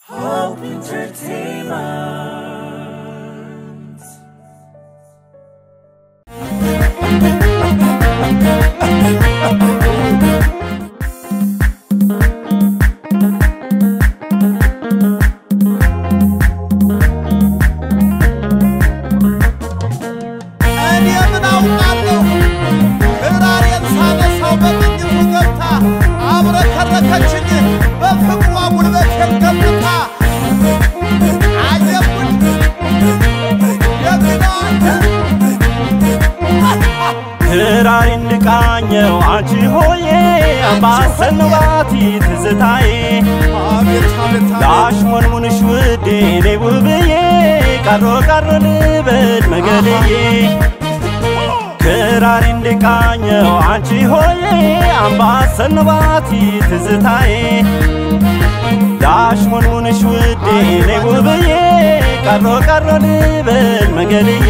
Hope Entertainment. እኔ ምን አውቃለሁ ክራሬን ሳነሳው በቅኝቱ ገብታ አብረከረከችኝ በፍቅሯ ጉልበቴን ገምታ አየኩኝ ደግናት ክራሪ እንቃኘው አንቺ ሆዬ አምባሰልባቲ ትዝታዬ አቤት አቤት ላሽሞንሙንሽ ውዴ እኔ ውብዬ ቀሮ ቀሮ ልበል መገድዬ ክራሪ እንቃኘው አንቺ ሆዬ አምባሰልባቲ ትዝታዬ ላሽሞንሙንሽ ውዴ እኔ ውብዬ ቀሮ ቀሮ ልበል መገድዬ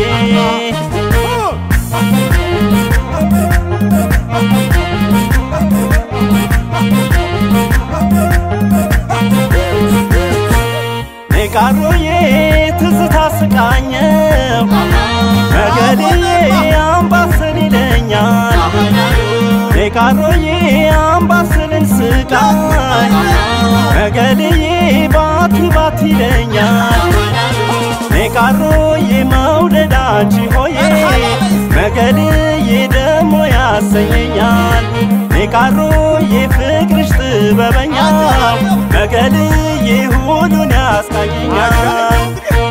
ኔቃሮዬ ትዝታ ስቃኘው መገድዬ አምባሰል ይለኛል ኔቃሮዬ አምባሰልን ስቃኝ መገድዬ ባቲ ባቲ ይለኛል ኔቃሮዬ መውደድ አንቺ ሆዬ መገድዬ ደሞ ያሰኘኛል ኔቃሮዬ ፍቅርሽ ጥበበኛ መገድዬ ሁሉን ያስቃኘኛል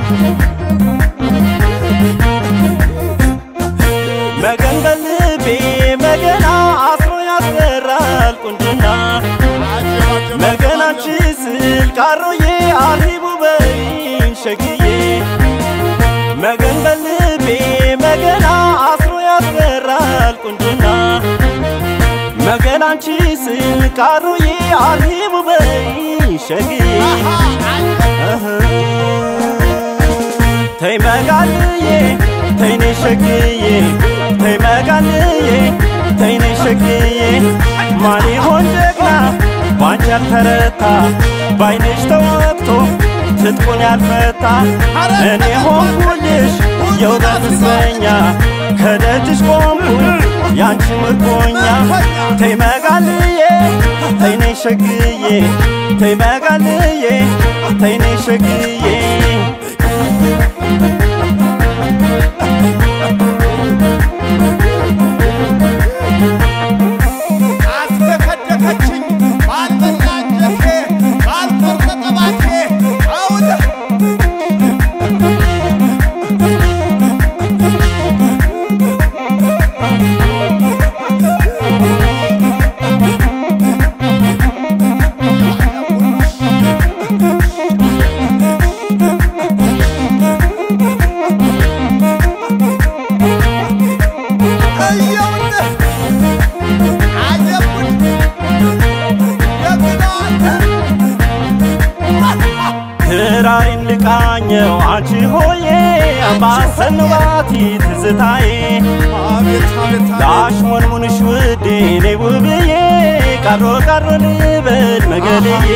መገን በልቤ መገና አስሮ ያስፈራል ቁንጅና መገን አንቺ ስል ቃሮዬ አርሂቡ በይን ሸግዬ መገን በልቤ መገና አስሮ ያስፈራል ቁንጅና መገን አንቺ ስል ቃሮዬ አርሂቡ በይን ሸግዬ እህ ተይ መጋልዬ ተይ ነይ ሸግዬ ተይ መጋልዬ ተይ ነይ ሸግዬ ማን ይሆን ጀግና ባንቺ ያልተረታ ባይንሽ ተወቅቶ ትጥቁን ያልፈታ እኔ ሆንኩልሽ የውበት እስረኛ ከደጅሽ ቆምኩ ያንቺ ምርኮኛ ተይ መጋልዬ ተይ ነይ ሸግዬ ተይ መጋልዬ ተይ ነይ ሸግዬ አስደከደከችኝ ባልበላ አንጀቴ ባልቆረጠ ባቴ አውደ እየውልህ አየኩኝ ደግናት ክራሪን ልቃኘው አንቺ ሆዬ አምባሰልባቲ ትዝታዬ አቤት አቤት ላሽሞንሙንሽ ውዴ እኔ ውብዬ ቀሮ ቀሮ ልበል መገድዬ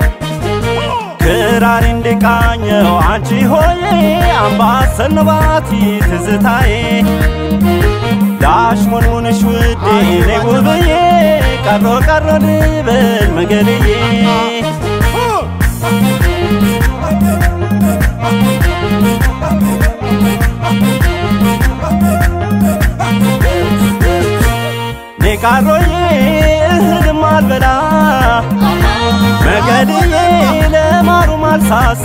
ክራሪን ልቃኘው አንቺ ሆዬ አምባሰልባቲ ትዝታዬ ላሽሞንሙንሽ ውዴ እኔ ውብዬ ቀሮ ቀሮ ልበል መገድዬ ኔቃሮዬ እህልም አልበላ መገድዬ ለማሩ ማልሳሳ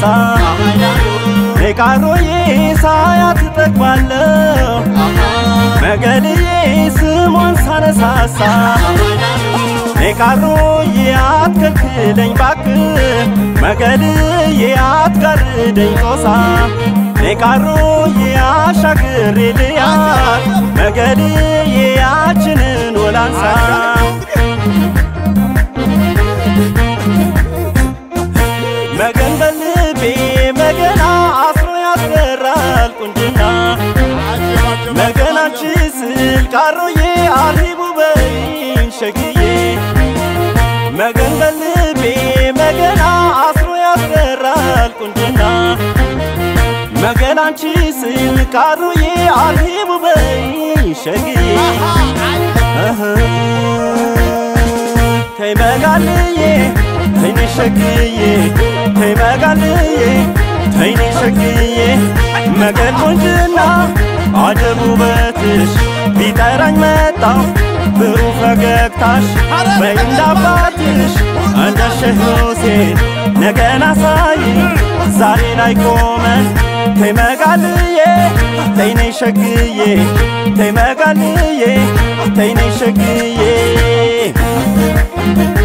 ኔቃሮዬ ሳያት እጠግባለሁ መገድዬ ስሟን ሳነሳሳ ኔቃሮዬ አትከልክለኝ ባክ መገድዬ አትጋርደኝ ጦሳ ኔቃሮዬ አሻግሬ ልያት መገድዬ ያችንን ወላንሳ መገን በልቤ መገና አስሮ ያስፈራል ቁንጅና መገን አንቺ ስል ቃሮዬ አርሂቡ በይን ሸግዬ መገን በልቤ መገና አስሮ ያስፈራል ቁንጅና መገላንቺ ስል ቃሩዬ አልሂቡ በይ ሸግዬ እህ ተይ መጋልዬ ተይኔ ሸግዬ ተይ መጋልዬ ተይኔ ሸግዬ መገል ቁንጅና አጀብ ውበትሽ ቢጠራኝ መጣው ብሩህ ፈገግታሽ በይ እንዳባትሽ እንደ ሼህ ሁሴን ነገን አሳይ ዛሬ ላይ ቆመን ተይ መጋልዬ ተይኔ ሸግዬ ተይ መጋልዬ ተይኔ ሸግዬ